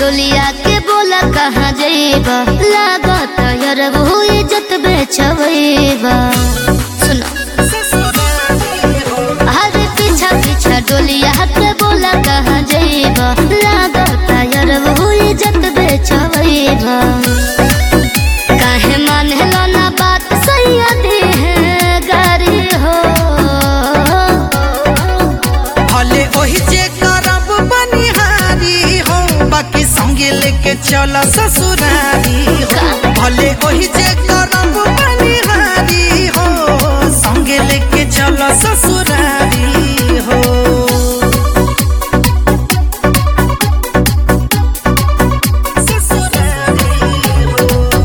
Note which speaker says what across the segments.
Speaker 1: डोलिया के बोला कहाँ जइबा लागत यार वो इज्जत बेचबा सुनो अरे पीछा पीछा डोलिया के बोला कहाँ जइबा लागत यार वो इज्जत बेचबा काहे मानेला ना बात सैयदी है गारी हो
Speaker 2: भले ओही जे करब बनिहारी हो बाकी संगे लेके चल ससुरारी हो भले ओही जे करब बनिहारी हो संगे लेके चल ससुरारी हो ससुरारी हो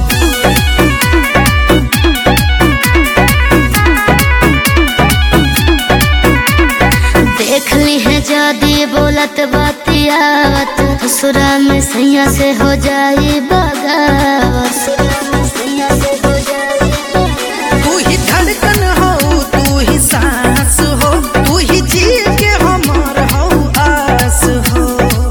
Speaker 1: देख ली है जादी बोलत बातियावत ससुरा में सैया से हो जाई बगावत ससुरा में सैया से हो जाई बगावत।
Speaker 2: तू ही धड़कन हो तू ही सांस हो तू ही जी के हमार हो आस हो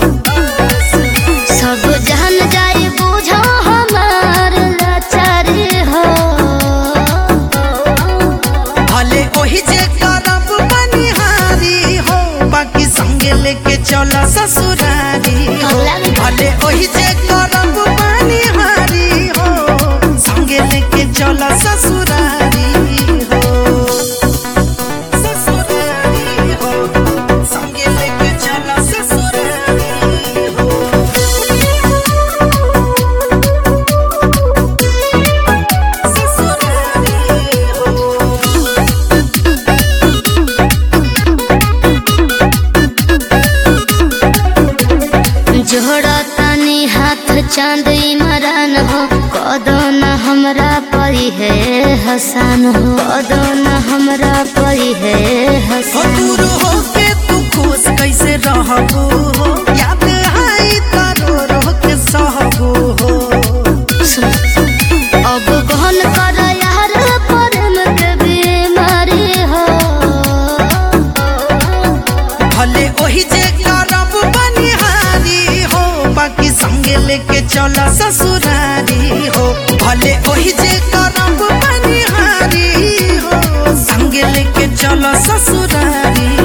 Speaker 1: सब जान जाई बुझो हमार लाचारी हो
Speaker 2: भले ओही जे करब बनिहारी हो बाकी संगे लेके चल ससुरारी हो भले ओही जे करब बनिहारी हो संगे लेके चल ससुरारी हो ससुरारी हो संगे लेके चल ससुरारी हो ससुरारी हो
Speaker 1: जोड़ा तनी हाथ चांद इमरान हो कदो न हमरा परी है हसान हो कदो न हमरा परी है
Speaker 2: हो
Speaker 1: हसान
Speaker 2: दूर हो के तू खुश कैसे रहबू हो याद आई तारो रो के सहबू हो
Speaker 1: अब गहन कर यार प्रेम के बीमारी हो
Speaker 2: भले ओही जे करब बनिहारी हो बाकी संगे लेके चल ससुरारी हो भले ओही जे करब बनिहारी हो संगे लेके चल ससुरारी